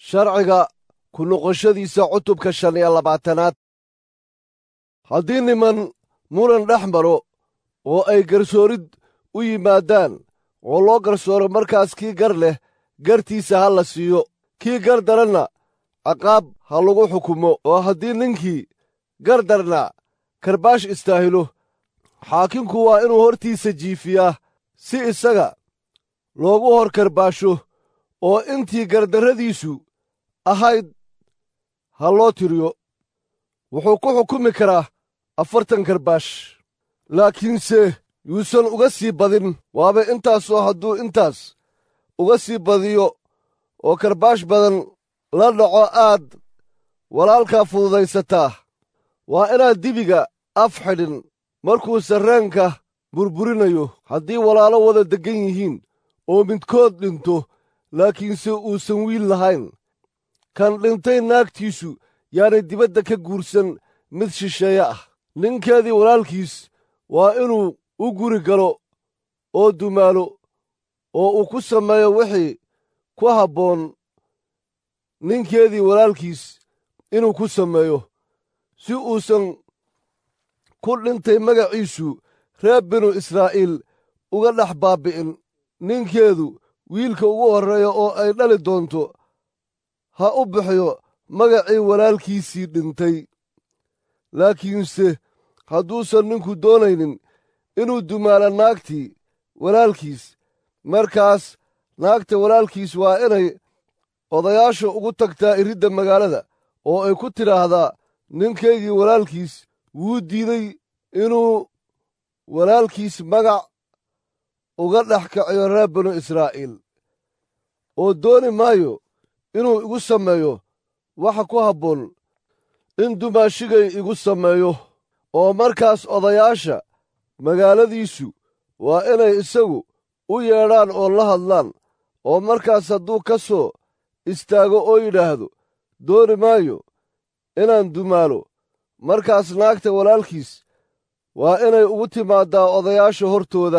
sharciga ku noqoshadiisa cutubka shan iyo labaatanaad haddii niman muran dhex maro oo ay garsoorid u yimaadaan oo loo garsooro markaas kii gar leh gartiisa ha la siiyo kii gar daranna ciqaab ha lagu xukumo oo haddii ninkii gar darnaa karbaash istaahilo xaakinku waa inuu hortiisa jiifiyaa si isaga loogu hor karbaasho oo intii gardarradiisu ahayd ha loo tiriyo wuxuu ku xukumi karaa afartan karbaash laakiinse yuusan uga sii badin waaba intaasoo hadduu intaas uga sii badiyo oo karbaash badan la dhaco aad walaalkaa fududaysataa waa inaad dibiga af xidhin markuu sarreenka burburinayo haddii walaalo wada deggan yihiin oo midkood dhinto laakiinse uusan wiil lahayn kan dhintay naagtiisu yaanay dibadda ka guursan mid shisheeye ah ninkeedii walaalkiis waa inuu u guri galo oo dumaalo oo uu ku sameeyo wixii ku habboon ninkeedii walaalkiis inuu ku sameeyo si uusan ku dhintay magaciisu reer binu israa'iil uga dhex baabbi'in ninkeedu wiilka ugu horreeya oo ay dhali doonto ha u bixiyo magacii walaalkiisii dhintay laakiinse hadduusan ninku doonaynin inuu dumaalo naagtii walaalkiis markaas naagta walaalkiis waa inay odayaasha ugu tagtaa iridda magaalada oo ay ku tidhaahdaa ninkaygii walaalkiis wuu diiday inuu walaalkiis magac uga dhex kaciyo reer binu israa'iil oo dooni maayo inuu igu sameeyo waxa ku habboon in dumaashigay igu sameeyo oo markaas odayaasha magaaladiisu waa inay isagu u yeedhaan oo la hadlaan oo markaas hadduu ka soo istaago oo yidhaahdo dooni maayo inaan dumaalo markaas naagta walaalkiis waa inay ugu timaaddaa odayaasha hortooda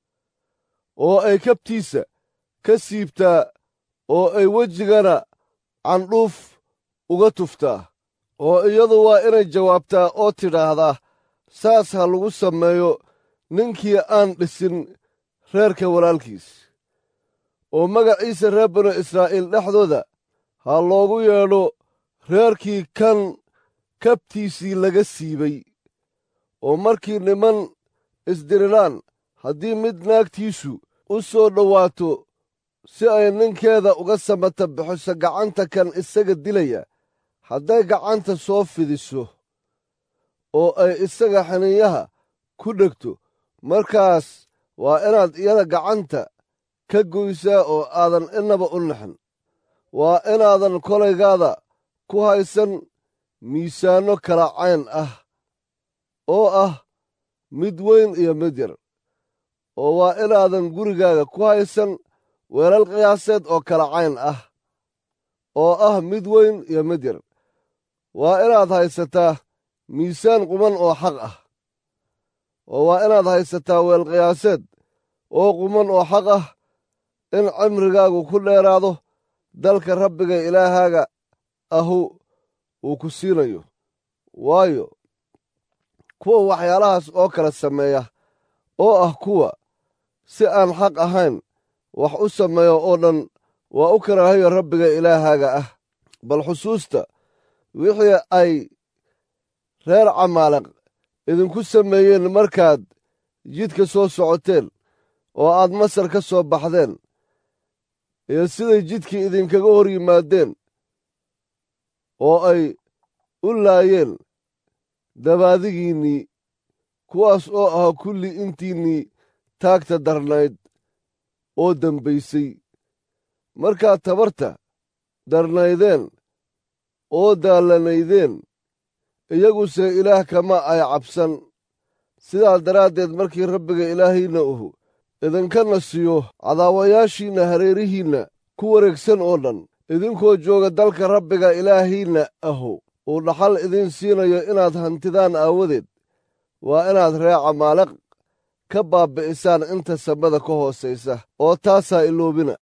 oo ay kabtiisa ka siibtaa oo ay wejigana candhuuf uga tuftaa oo iyadu waa inay jawaabtaa oo tidhaahdaa saas ha lagu sameeyo ninkii aan dhisin reerka walaalkiis oo magaciisa reer binu israa'iil dhexdooda ha loogu yeedho reerkii kan kabtiisii laga siibay oo markii niman isdiriraan haddii mid naagtiisu u soo dhowaato si ay ninkeeda uga samata bixiso gacanta kan isaga dilaya hadday gacanta soo fidiso oo ay isaga xaniinyaha ku dhegto markaas waa inaad iyada gacanta ka goysaa oo aadan innaba u naxin waa inaadan kolaygaada ku haysan miisaanno kala cayn ah oo ah mid weyn iyo mid yar oo waa inaadan gurigaaga ku haysan weelal qiyaaseed oo kala cayn ah oo ah mid weyn iyo mid yar waa inaad haysataa miisaan quman oo xaq ah oo waa inaad haysataa weel qiyaaseed oo quman oo xaq ah in cimrigaagu ku dheeraado dalka rabbiga ilaahaaga ahu uu ku siinayo waayo kuwa waxyaalahaas oo kala sameeya oo ah kuwa si aan xaq ahayn wax u sameeyo oo dhan waa u karaahayo rabbiga ilaahaaga ah bal xusuusta wixii ay reer camaaleq idinku sameeyeen markaad jidka soo socoteen oo aad masar ka soo baxdeen iyo siday jidkii idinkaga hor yimaadeen oo ay u laayeen dabaadigiinnii kuwaas oo ahaa kulli intiinnii taagta darnayd oo dembaysay markaad tabarta darnaydeen oo daallanaydeen iyaguse ilaah kama ay cabsan sidaas daraaddeed markii rabbiga ilaahiinna uhu idinkana siiyo cadaawayaashiinna hareerihiinna ku wareegsan oo dhan idinkoo jooga dalka rabbiga ilaahiinna ahu uu dhaxal idiin siinayo inaad hantidaan aawadeed waa inaad ree camaaleq ka baabbi'isaan inta samada ka hoosaysa oo taasaa iloobina